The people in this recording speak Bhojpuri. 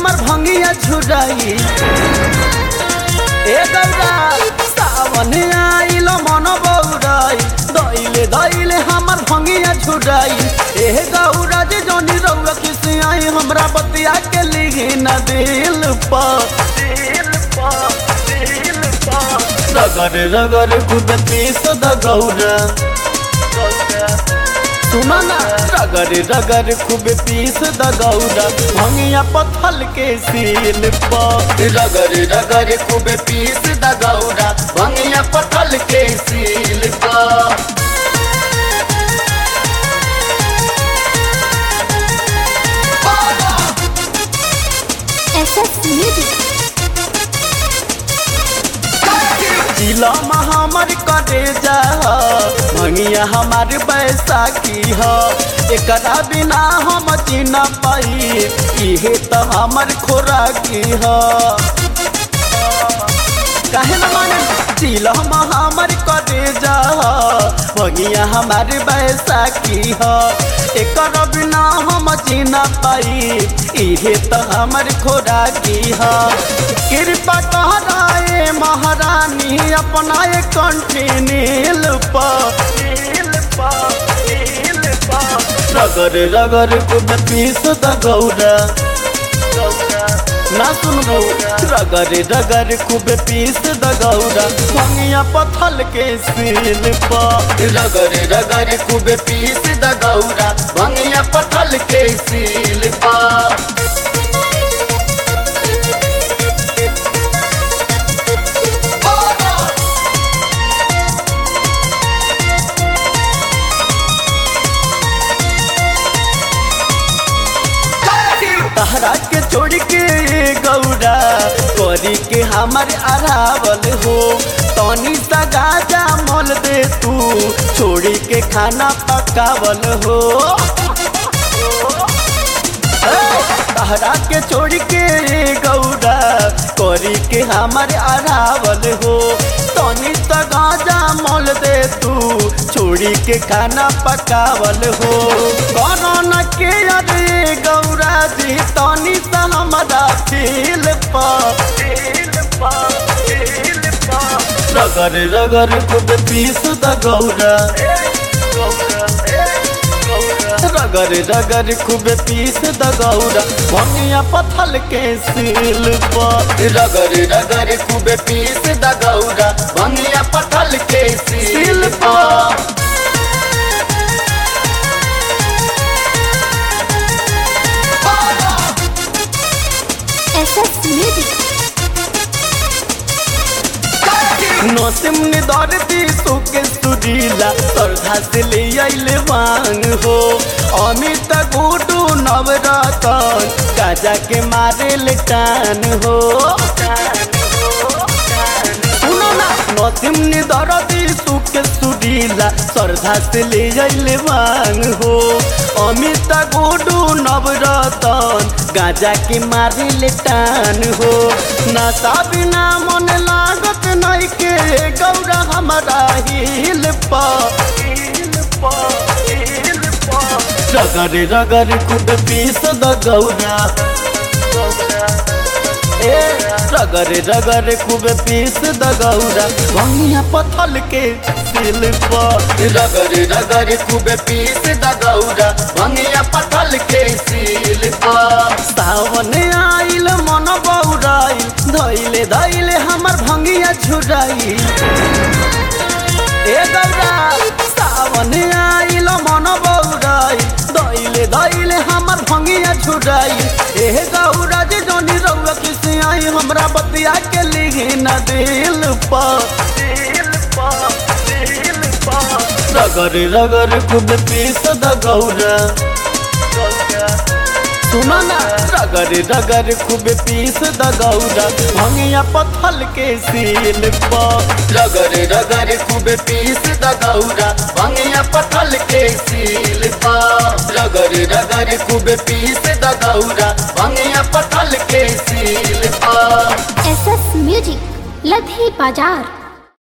हमर भंगिया झुराई ए गौरा सावन आइल मन बौराई दैले दैले हमर भंगिया झुराई ए गौरा जे जोनी रउआ किसी आई हमरा बतिया के लिही न दिल पर दिल पर दिल पर रगर रगर खुद पीस द गौरा सुना ना रगर रगर खूब पीस द गौरा भंगिया पथल के सील पर रगर रगर खूब पीस द गौरा भंगिया पथल के सील पर SS Music. जिला हमर करे जा भंगिया हमार बैसाखी ह एकरा बिना हम चिन्ह पाई इहे तो हमर खोराकी ह काहे न माने जिला हमर करे जा भंगिया हमार बैसाखी ह एकर बिना हम चिन्ह पाई इहे तो हमर खोराकी ह कृपा कहराए महारानी अपना एक कंठी नील रगर रगर कुद पीस द गौरा ना सुन गौरा रगर रगर खूब पीस द गौरा भंगिया पथल के सील पर रगर रगर खूब पीस द गौरा भंगिया पथल के सील पर तहरा के छोड़ के गौरा करी के हमार अरावल हो तनी सा गाजा मोल दे तू छोड़ी के खाना पकावल हो तहरा के छोड़ के गौरा करी के हमार अरावल हो तनी सा गाजा मोल दे तू छोड़ी के खाना पकावल हो कोरोना के अरे गौरा जी तनी सा हमारा फील रगर रगर खुद पीस द गौरा रगर रगर खूब पीस द गौरा भनिया पथल के सील पर रगर रगर खूब पीस द गौरा भनिया पथल के सील पर SS Music. नौसिम ने दौड़ती सुके सुरीला श्रद्धा से ले आइले मांग हो अमित गुडू नवरतन काजा के मारे ले टान हो सुनो ना नौसिम ने दौड़ती सुके सुरीला श्रद्धा से ले आइले मांग हो अमित गुडू नवरतन गाजा के मारे ले टान हो नशा बिना मन लागत नहीं के गौरा हमारा हिल रगर रगर खुद पीस द गौरा ए रगर रगर खूब पीस द गौरा भंगिया पथल के सिल पर रगर रगर खूब पीस द गौरा भंगिया पथल के सिल पर सावन आइल मन बौराइल धैले धैले हमर भंगिया झुराई ए गौरा सावन आइल मन बौराइल दैले दैले हमर भंगिया झुराई ए गौरा जे जोनी रउआ किसी आई हमरा बतिया के लिही न दिल पर दिल पर दिल पर रगर रगर खुद पीस द गौरा सुनो ना रगर रगर खूब पीस द गौरा भंगिया पथल के सील पर रगर रगर खूब पीस द गौरा भंगिया पथल के सील पर रगर रगर खूब पीस द गौरा भंगिया पथल के सील पर SS Music. लधी बाजार